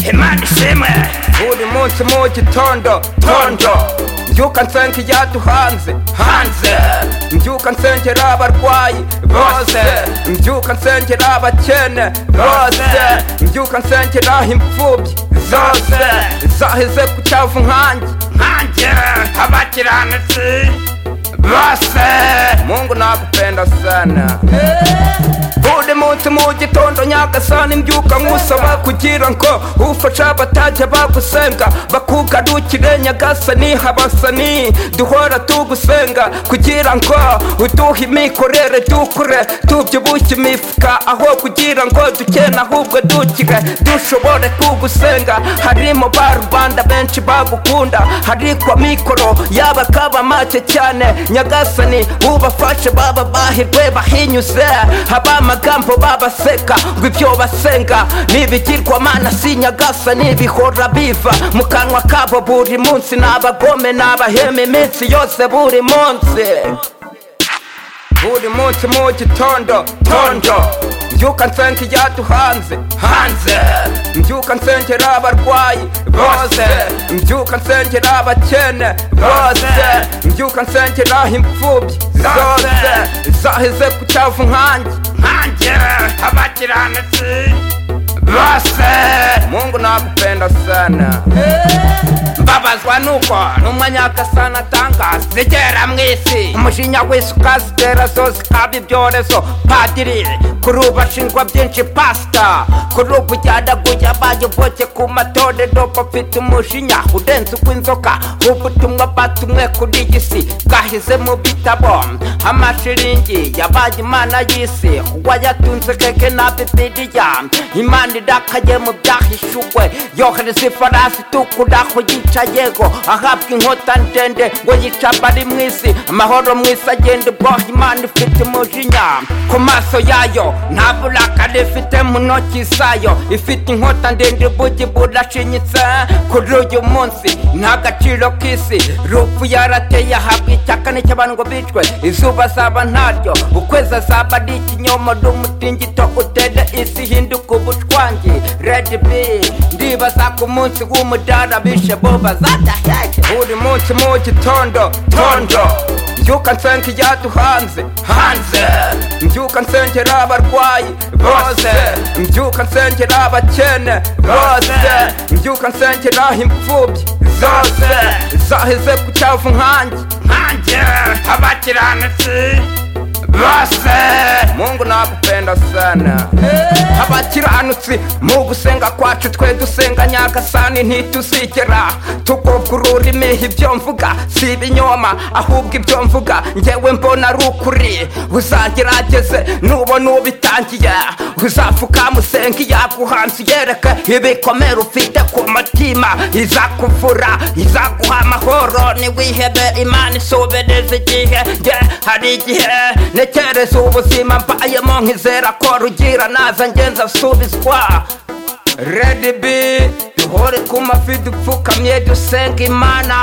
zimwe buri munsi mu gitondo tondo mbyuka nsengera duhanze hanze mbyuka nsengera abarwayi bose mbyuka nsengera abakene bose mbyuka nsengera imfubyi zose zaheze ku cyavu nkanjye nkanjye abakiranutsi bose mungu nagupenda sana buri munsi mu gitondo nyagasani mbyuka nkusaba kugira ngo ufasha abatajya bagusenga bakugarukire nyagasani habasani duhora tugusenga kugira ngo uduhe imikorere dukure tubyibushye imifuka aho kugira ngo dukene ahubwo dukire dushobore kugusenga harimo ba rubanda benshi bagukunda harikwa mikoro yaba kaba make cyane nyagasani ubafashe baba bahirwe bahinyuze haba amagambo babaseka ngo ibyo basenga nibigirwamana si nyagasani bihora biva mu kanwa kabo buri munsi ni abagome ni abahema iminsi yose buri munsi buri munsi mu gitondo tondo mbyuka nsengera duhanze hanze mbyuka nsengera abarwayi bose mbyuka nsengera abakene bose mbyuka nsengera imfubyi zose zaheze ku cyavu nkanjye nkanjye abakiranutsi bose mungu nagupenda sana mbabazwa nuko n'umunyagasana atangaza zigera mu isi umujinya wese ukazitera zo zikaba ibyorezo padiri kuri ubu ashinjwa byinshi pasita kuri ubu ujyanaguye abayoboke ku matorero bafite umujinya urenze uw'inzoka ubutumwa batumwe kuri iyi si bwahize mu bitabo amashiringi yabaye imana y'isi uwayatunze keke na bibiriya imana irakaye mu byahishuwe yohereza ifarasi itukura aho yicayego ahabwa inkota ndende ngo yica abari mu isi amahoro mu isi agenda ubwoha imana ifite umujinya ku maso yayo nta burakari ifite mu ntoki zayo ifite inkota ndende ubugi burashinyitse kuri uyu munsi nta gaciro k'isi rupfu yarateye ahabwa icyakane cy'abantu ngo bicwe izuba azaba ntaryo ukwezi azaba ari ikinyomoro umutingito utere isi hinduka ubushwangi redi bi ndibaza ku munsi w'umudara bishe bo bazadaheje buri munsi mu gitondo tondo mbyuka nsengera duhanze hanze mbyuka nsengera abarwayi bose mbyuka nsengera abakene bose mbyuka nsengera imfubyi zose zaheze ku cyavu nkanjye nkanjye abakiranutsi bose mungu nagupenda sana abakiranutsi mu gusenga kwacu twe dusenga nyagasani ntituzigera tugobwa ururimi ibyo mvuga si ibinyoma ahubwo ibyo mvuga ngewe mbona ari ukuri uzagerageze nubona ubitangiye uzapfukama usenga iyaguhanze yereke ibikomere ufite ku mutima izakuvura izaguha amahoro niwihebe imana isubereza igihe nge hari igihe ntekereza ubuzima mbayemo nkizera ko rugira naza ngenza asubizwa redi bi duhore ku mafi dupfukamye dusenga imana